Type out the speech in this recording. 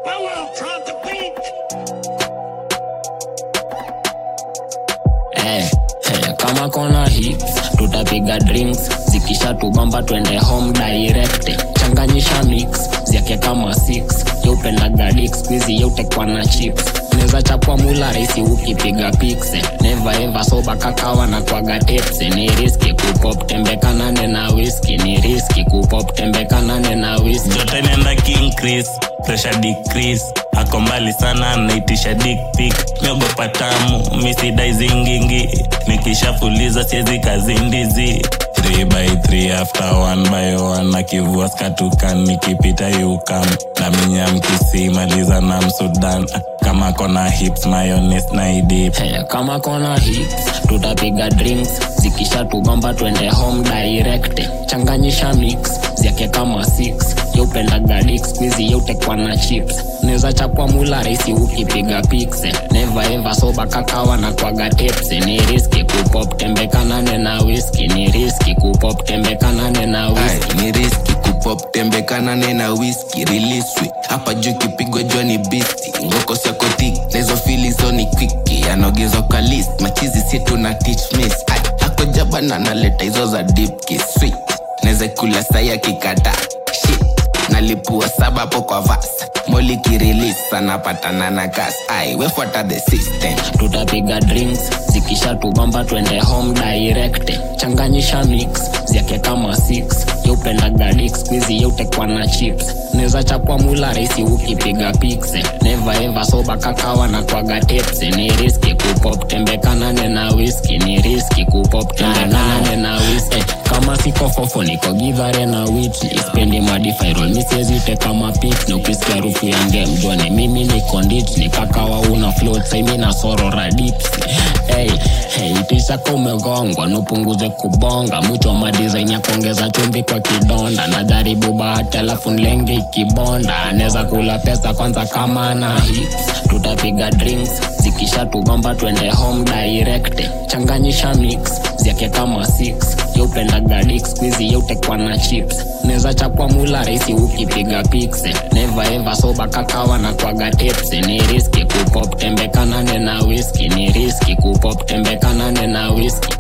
Eh, eh, kama kona hits tutapiga drinks zikisha tubamba twende home direct changanyisha mix zyake kama 6 yeupendaga dik squizi yeutekwa na chips neza chapwa mula raisi ukipiga pikse neva eva soba kakawa na kwaga tepse ni riski kupop tembekanane na whisky ni riski kupop tembekanane na whisky joto inaenda king chris pressure decrease ako mbali sana naitisha dick pic miogopa tamu misidai zingingi nikishafuliza siezi kazindizi 3 by 3 after 1 by 1 akivua skatukan nikipita yukam na minyam kisimaliza na msudan kama kona hips mayones na idip Hey, kama kona hits tutapiga drinks zikisha tubamba twende home direct changanyisha mix zyake kama 6 yeupendaga dik squizi yeutekwa na chips neza chapwa mula raisi ukipiga pikse neva eva soba kakawa na kwaga tepse ni riski kupop tembekanane na whisky ni riski kupop tembekanane na whisky Ai, ni riski kupop tembekanane na whisky riliswi hapa juu kipigwa jua ni bisti ngoko siakoti nahizo filizo ni kwiki anaogezwa kwa list machizi situ na teach miss Ai, ako jabana naleta hizo za deep kiss sweet naweza kula sai akikata shit nalipua saba hapo kwa vas moli kirilis anapatana na gas ai wefuata the system tutapiga drinks zikisha tubamba twende home direct changanyisha mix zyake kama 6 yeupendaga dik squizi yeutekwa na chips neza chapwa mula raisi ukipiga pikse neva eva soba kakawa na kwaga tepse ni riski kupop tembekanane na whisky ni riski kupop tembekanane na whisky kama siko fofo niko gidhare na witli spendi madifairol misiezite kama pik na ukisikia harufu ya ngemjone mimi ni kondit ni kakawa una float saimi na sorora dips hey, hey, tisaka umegongwa nupunguze kubonga mwito wa madizaini ya kuongeza chumbi kwa kidonda najaribu bahati alafu nlenge ikibonda anaweza kula pesa kwanza kama ana hits tutapiga drinks zikisha tugomba twende home direct changanyisha mix zyake kama 6 yeupendaga dik squizi yeutekwa na chips neza chapwa mula raisi ukipiga pikse neva eva soba kakawa na kwaga tepse ni riski kupop tembekanane na whisky ni riski kupop tembekanane na whisky